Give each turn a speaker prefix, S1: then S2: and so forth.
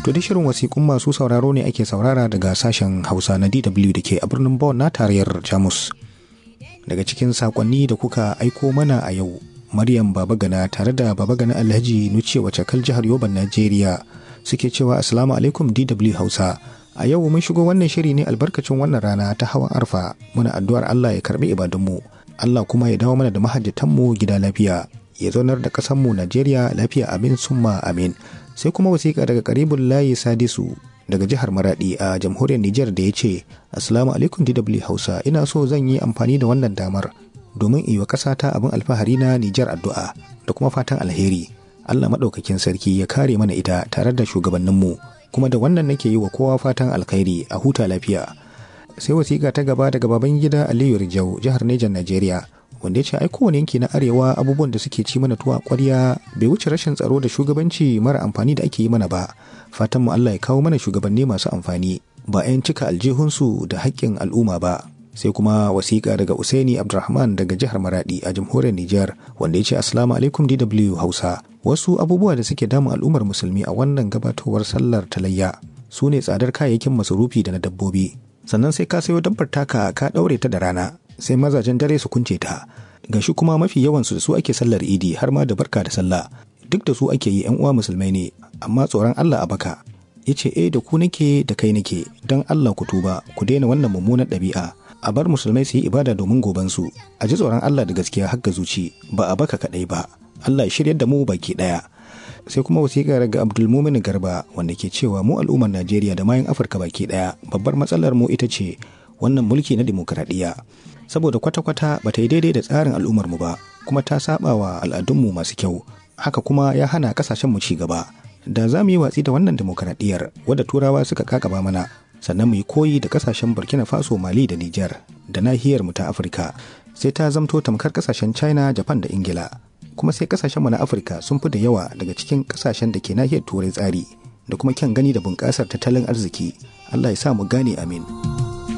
S1: To da shirin wasiƙun masu sauraro ne ake saurara daga sashen Hausa na DW da ke a birnin Bonn na tarayyar Jamus. Daga cikin saƙonni da kuka aiko mana a yau, Maryam Babagana tare da Babagana Alhaji Nuce wace kal jihar Yoban Najeriya suke cewa Assalamu alaikum DW Hausa. A yau mun shigo wannan shiri ne albarkacin wannan rana ta hawan arfa muna addu'ar Allah ya karbi ibadunmu. Allah kuma ya dawo mana da mahajjatanmu gida lafiya. Ya zaunar da ƙasarmu Najeriya lafiya amin summa amin. sai kuma wasiƙa daga karibun layi sadisu daga jihar maradi a jamhuriyar Nijar da ya ce assalamu alaikum dw hausa ina so zan yi amfani da wannan damar domin iya ƙasa ta abin alfahari na Nijar addu'a da kuma fatan alheri Allah maɗaukakin sarki ya kare mana ita tare da shugabanninmu kuma da wannan nake yi wa kowa fatan alkhairi a huta lafiya sai wasiƙa ta gaba daga baban gida Aliyu Rijau jihar Nijar Najeriya wanda ya ce ai kowane yanki na arewa abubuwan da suke ci mana tuwa kwarya bai wuce rashin tsaro da shugabanci mara amfani da ake yi mana ba fatan mu Allah ya kawo mana shugabanni masu amfani ba 'yan cika aljihunsu da haƙƙin al'umma ba sai kuma wasiƙa daga Usaini Abdulrahman daga jihar Maradi a jamhuriyar Nijar wanda ya ce assalamu alaikum DW Hausa wasu abubuwa da suke damun al'ummar musulmi a wannan gabatowar sallar talayya su ne tsadar kayayyakin masarufi da na dabbobi sannan sai ka sayo dabbar taka ka ɗaure ta da rana sai mazajen dare su kunce ta ga shi kuma mafi yawansu da su ake sallar idi har ma da barka da sallah duk da su ake yi yan uwa musulmai ne amma tsoron Allah a baka yace eh da ku nake da kai nake don Allah ku tuba ku daina wannan mummunar ɗabi'a a bar musulmai su yi ibada domin goban su a ji tsoron Allah da gaskiya har ga zuci ba a baka kadai ba Allah ya shiryar da mu baki daya sai kuma wasiƙa daga Abdulmumin Garba wanda ke cewa mu al'ummar Najeriya da mayan Afirka baki daya babbar matsalar mu ita ce wannan mulki na dimokuraɗiyya saboda kwata-kwata ba ta yi daidai da tsarin al'ummarmu ba kuma ta saba wa al'adunmu masu kyau haka kuma ya hana kasashenmu ci gaba da za mu yi watsi da wannan demokaradiyyar wadda turawa suka kakaba mana sannan mu yi koyi da kasashen burkina faso mali da niger da nahiyar mu ta afirka sai ta zamto tamkar kasashen china japan da ingila kuma sai kasashenmu na afirka sun fi da yawa daga cikin kasashen da ke nahiyar turai tsari da kuma kyan gani da bunƙasar tattalin arziki allah ya sa mu gane amin.